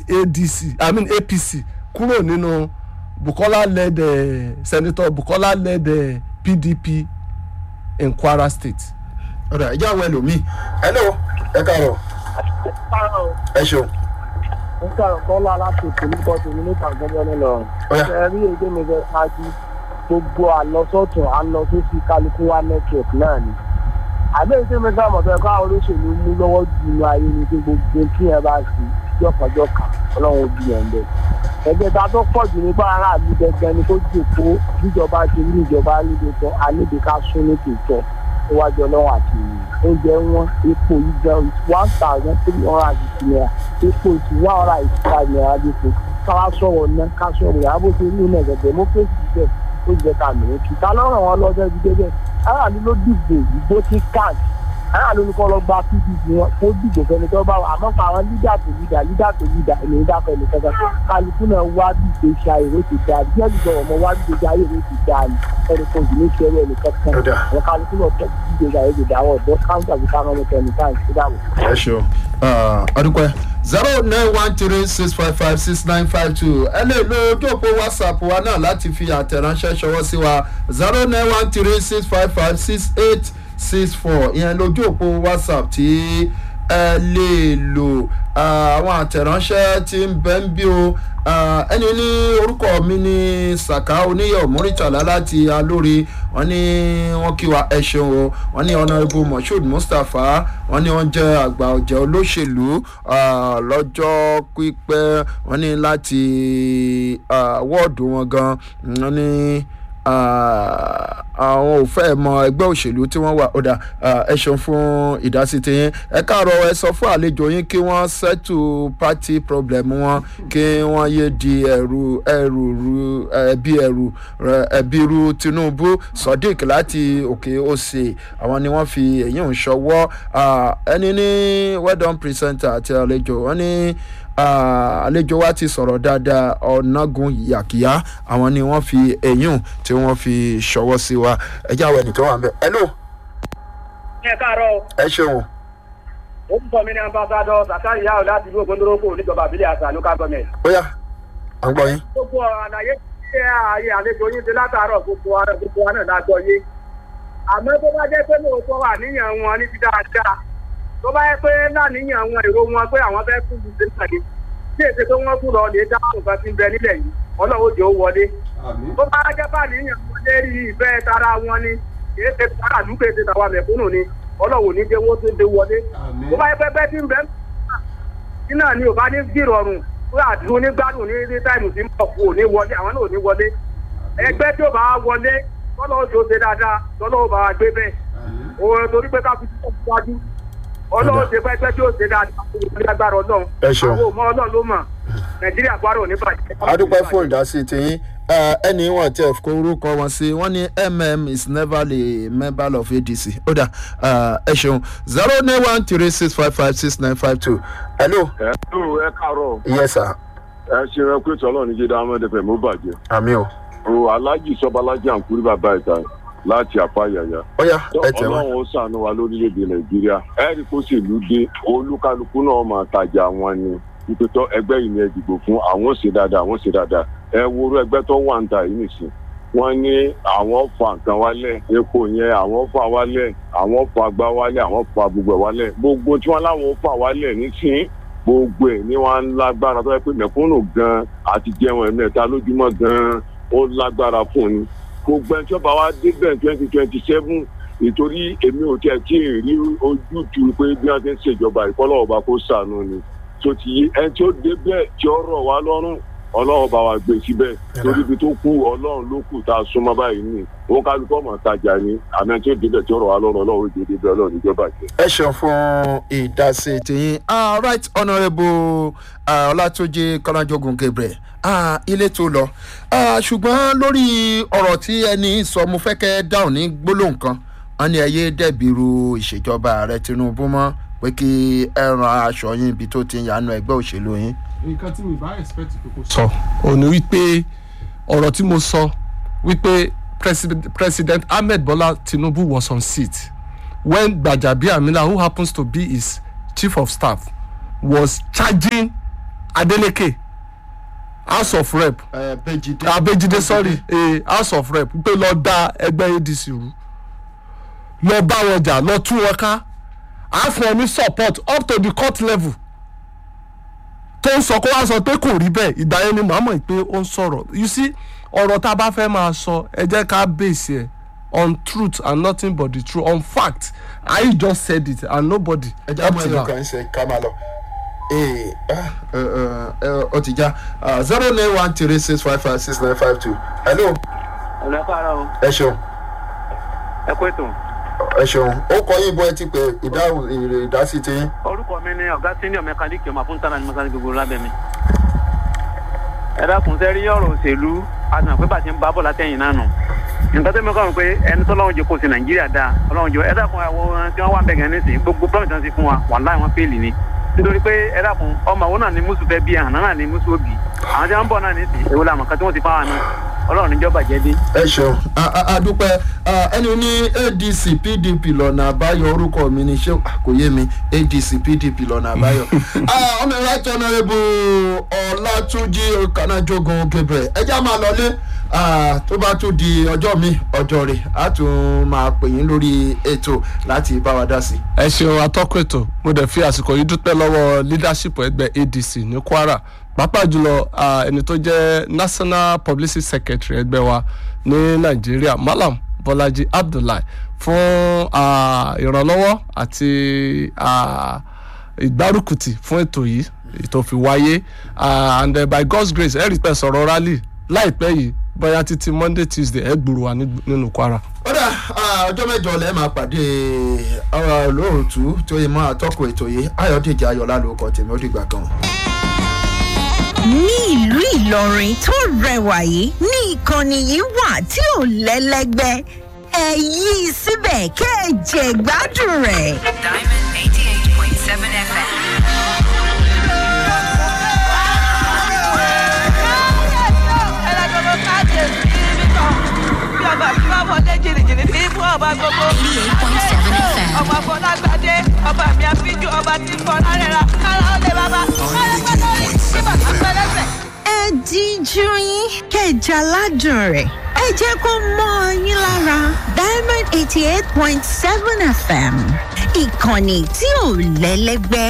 adc i mean apc kúrò nínú bukola led uh, senator bukola led uh, pdp in kwara state. ọ̀dà ìjà àwọn ẹlòmíì hello ẹ káàárọ̀ ẹ ṣeun nígbà kọ́lá láti ìpínlẹ̀ tèmi níta gbọ́dọ̀ nílọrin. Ọ̀yá. ẹ rí èdè mi fẹ́ ṣáájú gbogbo àlọ́sọ̀tún àlọ́sọ̀sí kálukú wa network náà ni. àbẹ́ èdè mi sáà mọ̀tọ́ ẹ̀kọ́ àwọn olóṣèlú mú lọ́wọ́ jù inú ayé ni pé gbogbo kí ẹ bá sí jọ̀kànjọ̀kà ọlọ́run ó bí ẹ̀ ń bẹ̀. ẹgbẹ́ ta tó pọ̀ jù nípa aráàlú gẹ́gẹ́ ni kó jòkó bíjọba ṣe ní ìjọba níbi tó àníbi ká sún ní tòótọ́ níwájú ọlọ́run àti oúnjẹ wọn epo yìí gan one thousand three hundred and fifty naira epo is one hundred and eighty five naira dípò káwá sọ̀rọ̀ ná ká sọ̀rọ̀ yàrá bó ṣe rí ilẹ̀ gẹ̀gẹ̀ democracy bẹ́ẹ̀ ó jẹ́ ká mìíràn kí ta lọ́rọ̀ wọn lọ́jọ́ ibi débẹ̀ aráàlú ló dìbò ìbò ti káàdì aráàlú ní kọ́ lọ gba pdp wọn kó dìbò fẹni tó bá wà àmọ́ pa àwọn lídà tó lídà lídà tó lídà èmi dákọ̀ ẹni kankan kálukú náà wá dìbò ṣe àìró ti dáa bí ẹ̀sìn sọ̀rọ̀ mọ́ wá dìbò ṣe àìró ti dáa ni ẹni kan jù ní ṣẹ́rẹ́ ẹni kankan Ó dáa. àwọn kálukú náà tọ́ dìbò ṣe àìró ti dáa wọ̀ ọ̀dọ́ káńtà bí káwọn ọmọ kẹ́ni káàkiri sí dáàbò. ẹ ṣeun ọdúnpẹ zero nine one three six five five six nine five two ẹ lè lo ojú òpó whatsapp wa náà láti fi àtẹ̀ránṣẹ́ ṣọwọ́ sí wa zero nine one three six five five six eight six four ìyẹn lójú òpó whatsapp tí ẹ lè lò Ah, àwọn àtẹ̀ránṣẹ́ tí ń bẹ́ ń bí o Ah, ẹni ní orúkọ mi ní saka oníyọ̀ múrítàlá láti alórí wọn ní wọn kí wa ẹ ṣeun o wọn ní honourable moshood mustapha wọn ní wọn jẹ àgbà ọ̀jẹ̀ olóṣèlú ah, lọ́jọ́ pípẹ́ wọn ní láti ah, wọ́ọ̀dù wọn gan wọn ní ah, àwọn ò fẹ́ mọ ẹgbẹ́ òṣèlú tí wọ́n wà ọ̀dà ah, ẹ ṣeun fún ìdásí tiyín ẹ káàárọ̀ ẹ sọ fún àlejò yín kí wọ́n settle party problem wọn kí wọ́n yé di ẹrù ẹrù ru ẹbí ẹrù rẹ- ẹbí ru tinubu sodiq láti òkè òsè àwọn ni wọ́n fi èyí ń ṣọwọ́ ah, ẹni ní well done presenter àti àlejò wọ́n ní ah, àlejò wa ti sọ̀rọ̀ dáadáa ọ̀nàgùn yàkíyá àwọn ni wọ́n fi èyí tí wọ́n fi ṣọwọ́ sí wa ẹ jẹ́ àwọn ẹnì tó wà ń bẹ̀ hello ẹ káàárọ̀ ẹ ṣeun ó ń bọ̀ mí ní ambassadọ zakari yahoo láti ìlú ògbóndórókò níjọba àbílẹ̀ àṣà local government. ó yá à ń gbọ́ yín. gbogbo àlàyé ṣé ààyè àlejò yín ti látàárọ̀ gbogbo ara gbogbo wa náà lágbọ́ yé. àmọ́ tó bá jẹ́ pé lóòótọ́ wà níyàn wọn ní ti dáadáa tó bá yẹ pé láníyàn wọn èrò wọn pé àwọn fẹ́ kú ju sílẹ̀ ni tí èsì pé wọ́n kú lọ lè dá nǹkan ti ń bẹ nílẹ̀ yìí ọlọ́wọ́ jẹ́ ó wọlé. tó bá jẹ́ bá níyàn wọn lérí ìfẹ́ tara wọn ni kìí ṣe tara àdúgbò ètò ìtàwọn mẹ̀kúnnù ni ọlọ́wọ́ ní jẹ́ wọ́n tó dé wọlé. tó bá yẹ pé bẹ́ẹ̀ tí ń bẹ́ẹ̀ tí náà ni ò bá ní gbìrọ̀rùn fún àdúró ní gbádùn ní ní táìmù tí ń bọ̀ kú ò ní wọlé àwọn náà ò ní wọlé ẹgbẹ́ tí ó bá wọlé tọ́lọ́ oṣù ṣe dáadáa tọ́lọ́ ò bá wa gbé bẹ́ẹ̀ òun torí pé ká fi tó wájú ọlọ́run ṣe pẹ́pẹ́ tí ó ṣe dáadáa fún ìlú agbára ọlọ́run Ẹ ṣeun. àwọn òmọ ọlọ́run ló mọ̀ nàìjíríà gbárò ní bàjẹ́. adúpẹ́ fún ìdásí tiyín ẹni wọn tẹ kó orúkọ wọn sí wọn ní mm is never a member of adc ó dà ẹ ṣeun zero nine one three six five five six nine five two hello ẹ ló ẹ káàárọ̀ yes sir ẹ ṣe ẹ pé tọ́lọ́ ní jíde ahmed fẹ̀ mú bàjẹ́ àmì o o alájì sọbalájà àǹkúrí bàbá ìta láti àpáyàyà ó yá ẹ tẹ̀ wọ́n. ọlọ́run ó sànú wa lórílẹ̀‐èdè nàìjíríà ẹ rí kó ṣèlú dé olúkálukú náà máa tajà wọn ni nípẹ́tọ́ ẹgbẹ́ yìí ni ẹ dìbò fún àwọn ṣe dáadáa àwọn ṣe dáadáa ẹ worú ẹgbẹ́ tó wà ń ta yìí nìsín wọ́n ní àwọn fa nǹkan wálẹ̀ epo yẹn àwọn fa wálẹ̀ àwọn fa gbá wálẹ̀ àwọn fa gbogbo ẹ̀ wálẹ̀ gbogbo tí wọ́n láwọn fa wálẹ̀ nísìnyí gbogbo ẹ̀ ní wọ́n á ń lágbára tó yẹ pé mẹ̀kúnnù gan àti jẹun ẹ̀mẹ́ta lójúmọ́ gan ó lágbára fún ni gbogbo ẹni tí ó bá wá débẹ̀ twenty twenty seven nítorí èmi ò tẹ̀ tí ì rí ojútùú pé bí wọ́n ti ń ṣèjọba ìkọ́lọ́ ọba kó sànù ni tó ti yí ẹni tí ó débẹ̀ tí ó rọ̀ wá lọ́rùn ọlọ́run bá wa gbé síbẹ̀ torí ibi tó kú ọlọ́run ló kù tá a súnmọ́ báyìí ni wọn kálukọ́ mọ̀ tajà ni àmì ẹni tí ó débẹ̀ tí ó rọ̀ wá lọ́rùn ọlọ́run ó débẹ̀ ọlọ́run níjọba jẹ́. ẹ ṣeun fún ìdásí tiyín ah, right honourable ah, ọlátúnjì kọ́lájọ́gùn gabriel ah, ilé tó lọ ah, ṣùgbọ́n lórí ọ̀rọ̀ tí ẹni sọ mo fẹ́ kẹ́ dáhùn ní gbólóhùn kan wọn ní ẹyẹ dẹ̀bìrú ìṣèjọba ààrẹ tinubu mọ́ pé kí ẹ ran aṣọ yín ibi tó ti ń yanu ẹgbẹ́ òṣèlú yín. nǹkan tí mi bá expect pé kò sọ ò ní wípé ọ̀rọ̀ tí mo sọ wípé president, president ahmed bola tinubu was on seat when gbajabiamila who happens to be his chief of staff was charging adeleke house of rep ẹ bẹjìdé abejide sorry eh, house of rep pé lọ da ẹgbẹ́ adc rú lọ bá wọn jà lọ tú wọn ká á fún ọ ní support up to the court level tó ń sọ kó wá sọ pé kò rí bẹ́ẹ̀ ìgbà yẹn ni màá mọ̀ pé ó ń sọ̀rọ̀ you see ọ̀rọ̀ tá a bá fẹ́ máa sọ ẹ jẹ́ ká base ẹ̀ on truth and nothing but the truth on fact I just said it and nobody ẹ já mọ up to ẹyọ now. kan ṣe ká máa lọ ee ah, ẹ, ẹ, ẹ, ọ ti já zero nine one three six five five six nine five two hello ọ̀nà káàárọ̀ o ẹ ṣeun ẹ kó ètò ẹ ṣeun ó kọ yín bọ ẹ ti pé ìdáhùn ìrè ìdásí ti yín. orúkọ mi ni ọ̀gá senior mechanic ọmọ fún tánà ní mọ́sálí gbogbo lábẹ́ mi. ẹ dákun sẹ́ rí ọ̀rọ̀ òṣèlú àtúnà pé bàtí ń bá bọ̀ látẹ̀yìn náà nù. nǹkan tó mẹ́kọ̀ọ́ pé ẹni tó lọ́wọ́ jẹ kó sí nàìjíríà dáa ọlọ́run jọ ẹ dákun àwọn tí wọ́n wà bẹ̀gẹ̀ nísìnyí gbogbo promise náà ti fún wa wàláì wọn fẹ́ẹ̀lì ni. nítorí pé ẹ dákun ọmọ àwọn náà ni mùsù fẹ́ bí àná náà ni mùsù òbí àwọn tí wọ́n ń bọ̀ náà nísìnyí èwo làmọ̀ kan tí wọ́n ti fáwọn náà ọlọ́run níjọba jẹ́ dé. ẹ ṣeun A- a- a dúpẹ́ Ah, ẹni ní adc pdp lọ́nà àbáyọ orúkọ mi ní ṣé ah, kò yé mi adc pdp lọ́nà àbáyọ. Ah, ọmọ right honourable ọlátúnjì kanájógun gabriel ẹ já máa lọlé Ah, tó bá tún di ọjọ́ mi ọjọ́ rẹ̀ á tún máa pè yín lórí ètò láti bá wa dá sí. ẹ ṣeun atọ́kùn ètò mo dẹ̀ fi àsìkò yìí dúpẹ́ lọ́wọ́ leadership ẹgbẹ́ adc ní kwara pàápàá jùlọ ah, ẹni tó jẹ́ national publicity secretary ẹgbẹ́ wa ní nàìjíríà malam bọ́lájí abdullahi fún ah, ìrànlọ́wọ́ àti ah, ìgbárùkùtì fún ètò yìí ètò fi wáyé ah, and uh, by god's grace ẹ rí pẹ́ sọ̀rọ̀ rally láìpẹ́ yìí bóyá títí monday tuesday ẹ gbòòrò wa ní- nínú kwara. ó dà ah, ọjọ́ mẹ́jọ lẹ́ẹ̀ máa pàdé ọ̀rọ̀ lóòtú tó yẹ mọ́ àtọ́kùn ètò yìí ayọ̀dèjì ayọ̀lá lórúkọ tèmi ó dìgbà kan. ní ìlú ìlọrin tó rẹwà yìí ní ìkànnì yìí wà tí ò lẹ́lẹ́gbẹ́ ẹ yí i síbẹ̀ kẹ́ ẹ jẹ gbádùn rẹ̀. Diamond 88.7 FM. ọmọ afọlágbádé ọba mi àfijù ọba tí ń fọ lárẹ́ra kára ó lè bàbá kára gbọ́dọ̀ rí kí bàtà pẹ́lẹ́sẹ̀. ẹ díjú yín kẹjà ládùn rẹ̀ ẹ jẹ́ kó mọ́ ọ yín lára diamond eighty eight point seven fm ìkànnì tí ò lẹ́lẹ́gbẹ́.